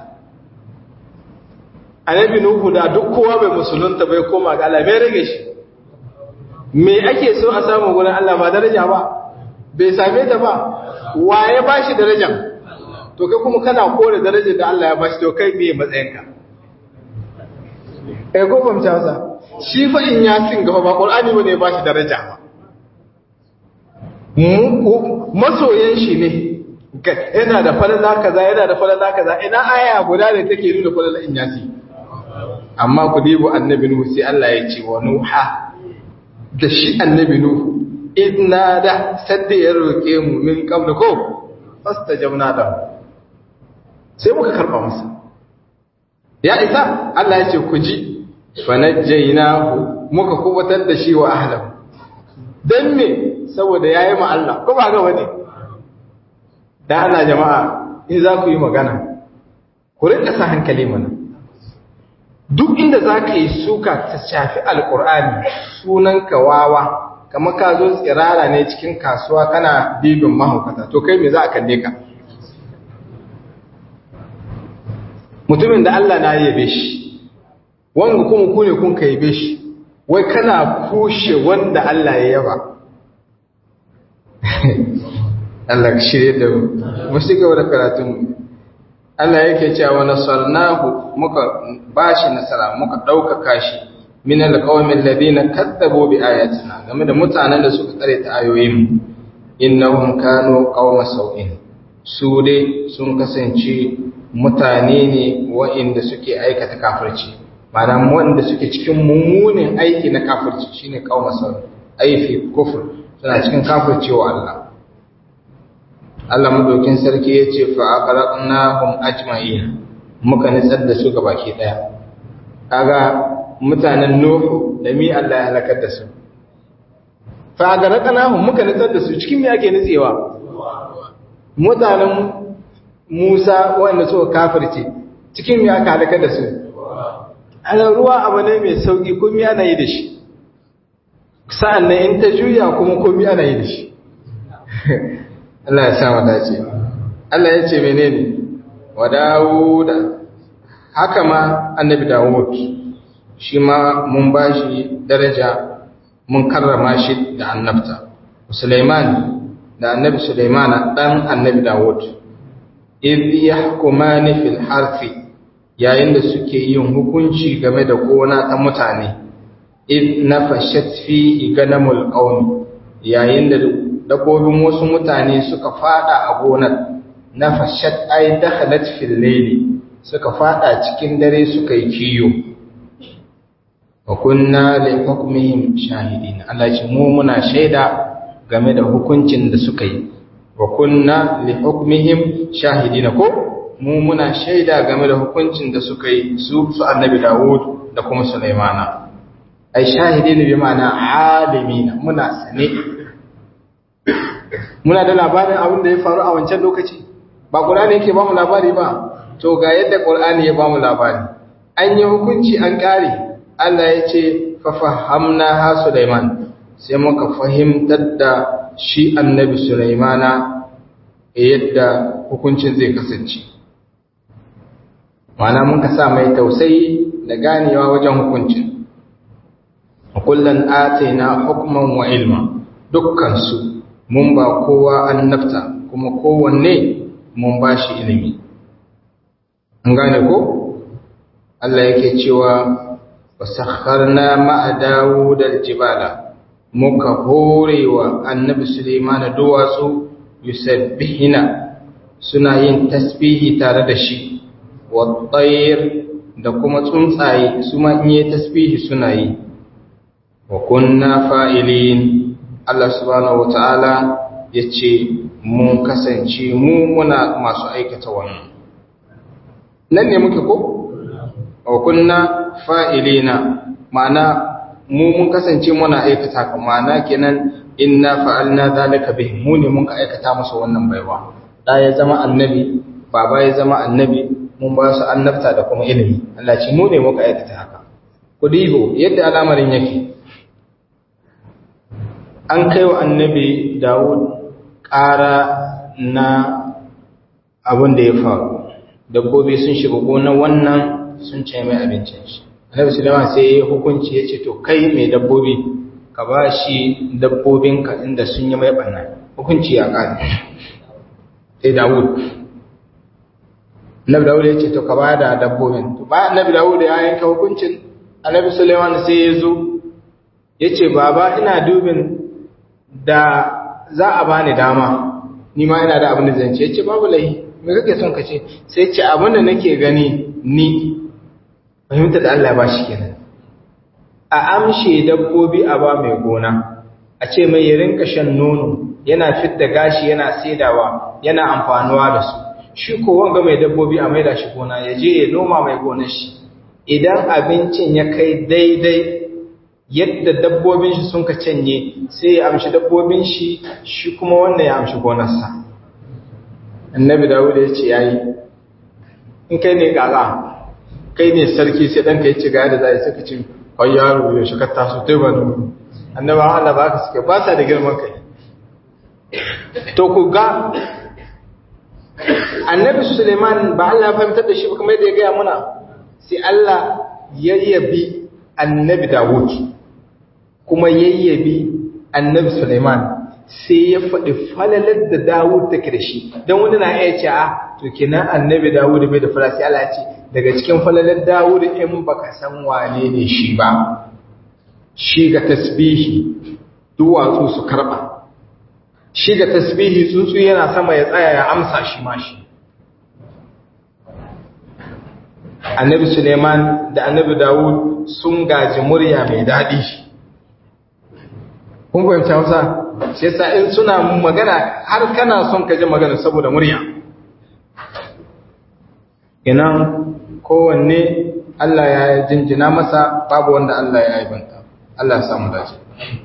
annabi nuhu da duk kowa bai musulunta bai koma ga Allah bai rage shi me ake so a samu gurin Allah ba daraja ba bai same ta ba waye ba shi darajar to kai kuma kana kore darajar da Allah ya ba shi to kai me matsayinka eh ko ban ta wasa shi fa in ya sin gaba ba qur'ani bane ba shi daraja ba masoyan shi ne yana da falala kaza yana da falala kaza ina aya guda da take nuna falala in yasi amma ku dibu annabi nuhu sai Allah ya ce wa nuha da shi annabi nuhu idna da sadda ya roke mu min qabla ko fastajabna da sai muka karba masa ya isa Allah ya ce ku ji fanajjaynahu muka kubatar da shi wa ahlahu dan me saboda yayi ma Allah ko ba ga wani da ana jama'a in za ku yi magana ku rinka sa hankali mana duk inda za ka yi suka ta shafi alkur'ani sunan wawa kama ka zo tsirara ne cikin kasuwa kana bibin mahaukata to kai me za a kalle ka mutumin da Allah na yabe shi wanda kuma ku ne kun ka yabe shi wai kana kushe wanda Allah ya yaba Allah ka shirye da mu shi gaba da karatun Allah yake cewa nasarnahu muka bashi nasara muka daukaka shi min alqawmil ladina kadzabu bi ayatina game da mutanen da suka tsare ta ayoyin innahum kanu qauma sau'in su dai sun kasance mutane ne waɗanda suke aikata kafirci ma'ana wanda suke cikin mummunin aiki na kafirci shine qauma sau'in aifi kufur suna cikin kafircewa Allah Allah madaukin sarki ya ce fa aqraqnahum ajma'in muka nitsar da su baki daya kaga mutanen nuhu da mi Allah ya halakar da su fa aqraqnahum muka nitsar da su cikin me ake nitsewa mutanen Musa wanda suka kafirce cikin me aka halakar da su ana ruwa abu ne mai sauki komai ana yi da shi sa'an nan in ta juya kuma komai ana yi da shi Allah ya sa mu dace Allah ya ce menene wa Dawud haka ma annabi Dawud shi ma mun bashi daraja mun karrama shi da annabta Sulaiman da annabi Sulaiman dan annabi Dawud idh yahkumani fil harfi yayin da suke yin hukunci game da gona ta mutane idh nafashat fihi ganamul qaumi yayin da dabbobin wasu mutane suka fada a gonar na fashat ay dakhalat fil layli suka fada cikin dare suka yi kiyo wa kunna li hukmihim shahidin Allah ce mu muna shaida game da hukuncin da suka yi wa kunna li hukmihim shahidin ko mu muna shaida game da hukuncin da suka yi su su annabi Dawud da kuma Sulaimana ai shahidin bi ma'ana alimina muna sane muna da labarin abin da ya faru a wancan lokaci ba ƙur'ani yake ba mu labari ba to ga yadda ƙur'ani ya ba mu labari an yi hukunci an ƙare Allah ya ce fafahamna ha Sulaiman sai muka fahimtar da shi annabi Sulaimana yadda hukuncin zai kasance mana mun ka sa mai tausayi da ganewa wajen hukuncin kullun ataina hukman wa ilma dukkan su mun ba kowa annabta kuma kowanne mun ba shi ilimi an gane ko Allah yake cewa wasakharna ma'a Dawud al-jibala muka horewa annabi Sulaiman duwatsu yusabbihina suna yin tasbihi tare da shi wat-tayr da kuma tsuntsaye su ma in yi tasbihi suna yi wa kunna fa'ilin Allah subhanahu wata'ala yace mun kasance mu muna masu aikata wannan nan ne muke ko wa kunna fa'ilina ma'ana mu mun kasance muna aikata ka ma'ana kenan inna fa'alna zalika bih mu ne mun ka aikata masa wannan baiwa da ya zama annabi baba ya zama annabi mun ba su annabta da kuma ilimi Allah ce mu ne muka aikata haka ku dibo yadda al'amarin yake an kai wa annabi Dawud ƙara na abin da ya faru dabbobi sun shiga gonar wannan sun ce mai abincin shi annabi sulaiman sai ya hukunci ya ce to kai mai dabbobi ka ba shi dabbobinka inda sun yi mai ɓanna hukunci ya ƙare sai dawud annabi dawud ya ce to ka ba da dabbobin to ba annabi dawud ya yanka hukuncin annabi sulaiman sai ya zo ya ce baba ina dubin da za a bani dama ni ma ina da abin da zan ce ya ce babu laihi me kake son ka ce sai ce abin da nake gani ni fahimta da Allah ba shi kenan a amshe dabbobi a ba mai gona a ce mai ya rinka shan nono yana fidda gashi yana saidawa yana amfanuwa da su shi ko wanga mai dabbobi a maida shi gona ya je ya noma mai gonar shi idan abincin ya kai daidai yadda dabbobin shi sun ka canye sai ya amshi dabbobin shi shi kuma wannan ya amshi gonarsa annabi dawud ya ce yayi in kai ne gaga kai ne sarki sai ɗanka ya ce ga yadda za a yi suka ce kwai yaro ya shi katta su ta ba da mu annaba Allah ba ka suke ba sa da girman kai to ku ga annabi suleiman ba Allah ya fahimtar da shi ba kamar yadda ya gaya muna sai Allah ya yabi annabi dawud kuma ya yabi annabi suleiman sai ya faɗi falalar da dawud take da shi don wani na iya ce a to kenan annabi dawud bai da fara sai Allah ce daga cikin falalar dawud in baka san wane ne shi ba shi ga tasbihi duwatsu su karba shi ga tasbihi tsuntsu yana sama ya tsaya ya amsa shi ma shi annabi suleiman da annabi dawud sun gaji murya mai daɗi kun fahimci hausa shi yasa in suna magana har kana son ka ji magana saboda murya inan kowanne Allah ya jinjina masa babu wanda Allah ya aibanta Allah ya samu dace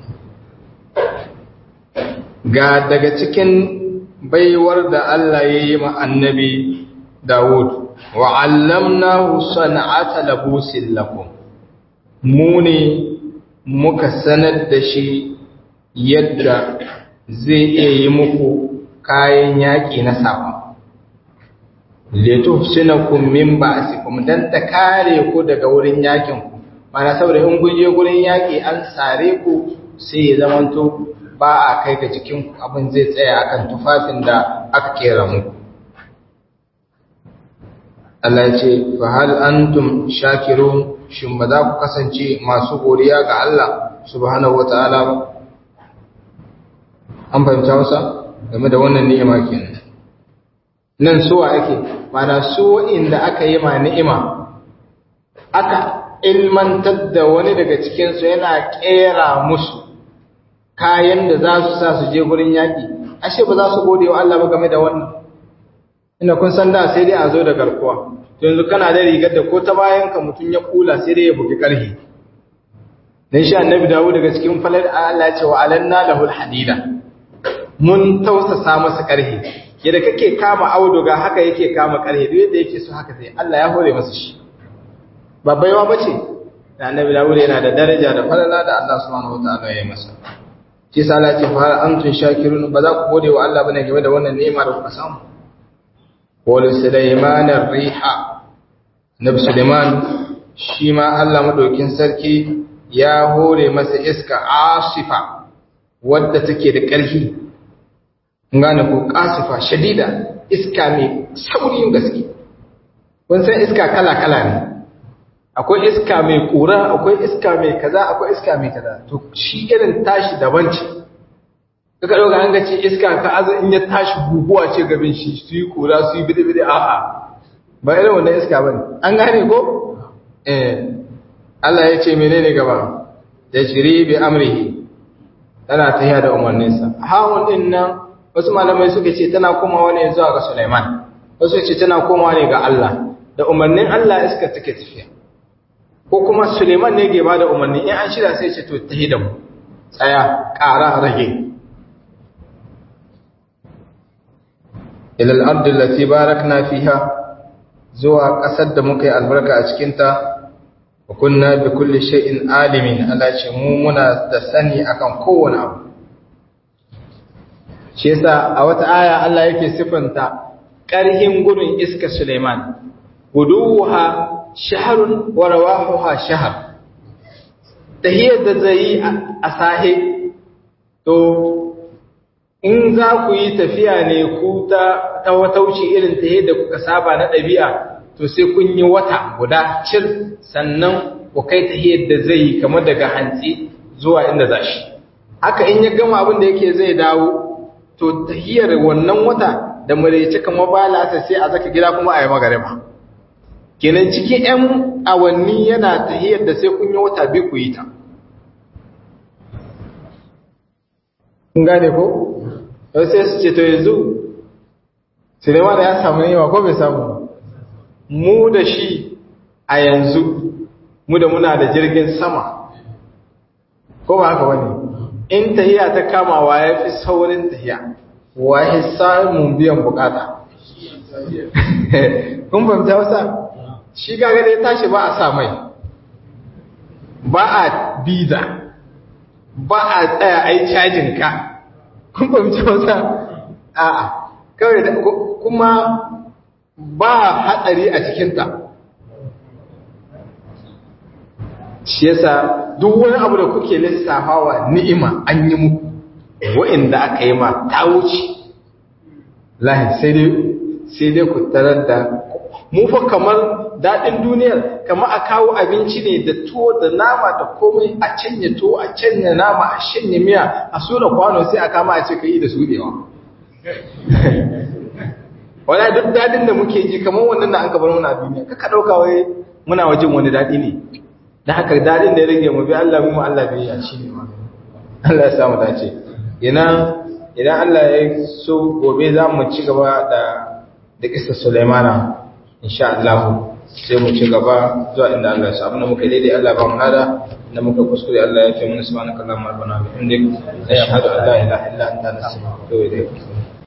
ga daga cikin baiwar da Allah ya yi ma annabi Dawud wa allamnahu san'ata labusin lakum mu ne muka sanar da shi yadda zai iya yi muku kayan yaƙi na sawa leto sinakun min ba'asikum dan ta kare ku daga wurin yakin ku mana saboda in kun je wurin yaki an sare ku sai ya zamanto ba a kai ga jikin ku abin zai tsaya akan tufafin da aka kera muku Allah ya ce fa hal antum shakirun shin ba za ku kasance masu godiya ga Allah subhanahu wataala ba an fahimta wasa game da wannan ni'ima kenan nan suwa ake mana su inda aka yi ma ni'ima aka ilmantar da wani daga cikinsu yana kera musu kayan da za su sa su je gurin yaƙi ashe ba za su gode wa Allah ba game da wannan ina kun san da sai dai a zo da garkuwa to yanzu kana da rigar da ko ta bayan ka mutum ya kula sai dai ya bugi karhi dan shi annabi dawo daga cikin falal Allah ya ce wa alanna lahul hadida mun tausasa masa karhi yadda kake kama auduga haka yake kama karhe duk yadda yake so haka sai Allah ya hore masa shi ba baiwa bace da annabi Dawud yana da daraja da falala da Allah subhanahu wataala ya masa shi sa Allah ce fa antum shakirun ba za ku gode wa Allah bane game da wannan ni'ima da kuka samu wal sulaiman ar-riha nabi sulaiman shi ma Allah madaukin sarki ya hore masa iska asifa wadda take da ƙarfi ngane ko kasifa shadida iska mai saurin gaske kun san iska kala kala ne akwai iska mai kura akwai iska mai kaza akwai iska mai kaza to shi irin tashi daban ce kaka dauka an gace iska ka aza in ya tashi guguwa ce gabin shi su yi kura su yi bidi bidi a'a ba irin wannan iska bane an gane ko eh Allah ya ce menene gaba da jiri bi amrihi tana tahiya da umarninsa hawun din nan wasu malamai suka ce tana komawa ne zuwa ga Sulaiman wasu ce tana komawa ne ga Allah da umarnin Allah iska take tafiya ko kuma Suleiman ne ke bada umarni in an shirya sai ce to tahi da mu tsaya ƙara rage ila al-ardi allati barakna fiha zuwa ƙasar da muka yi albarka a cikin ta wa kunna bi kulli shay'in alimin Allah ce mu muna da sani akan kowane abu shi yasa a wata aya Allah yake sifanta ƙarhin gudun iska Suleiman guduha shaharun wa rawahuha shahar tahiyar da zai yi a sahe to in za ku yi tafiya ne ku ta ta watauci irin tahiyar da kuka saba na ɗabi'a to sai kun yi wata guda cir sannan ku kai tahiyar da zai yi kamar daga hantsi zuwa inda za shi haka in ya gama abin da yake zai dawo to tahiyar wannan wata da maraice kamar ba lasa sai a zaka gida kuma a yi magariba kenan cikin 'yan awanni yana tahiyar da sai kun yi wata biyu ku yi ta kun gane ko? yau sai su ce to yanzu sinema da ya samu yawa ko bai samu mu da shi a yanzu mu da muna da jirgin sama ko ba haka wani in tahiya ta kamawa ya fi saurin tahiya wa ya samun biyan bukata kun fahimta wasa shi gaga da ya tashi ba a sa mai ba a biza ba a tsaya a yi cajin ka kun fahimci wasa a'a kawai da kuma ba hatsari a cikinta shi yasa duk wani abu da kuke lissafawa ni'ima an yi muku wa'inda aka yi ma ta wuce lahi sai dai sai dai ku tarar da mu fa kamar daɗin duniyar kamar a kawo abinci ne da tuwo da nama da komai a canya tuwo a canya nama a shanye miya a sura kwano sai a kama a ce ka yi da suɗewa wani duk daɗin da muke ji kamar wannan da an ka bar muna duniya kaka ɗauka wai muna wajen wani daɗi ne da haka daɗin da ya rage mu bi Allah mu Allah bai ya shi ne ma Allah ya samu dace ina idan Allah ya so gobe za mu ci gaba da da kisa Sulaimana insha Allah sai mu ci gaba zuwa inda Allah ya sa abin da muka daidai Allah ba mu hada da muka kuskure Allah ya fi mana subhanaka allahumma rabbana bihamdik ashhadu an la ilaha illa anta astaghfiruka wa atubu ilayk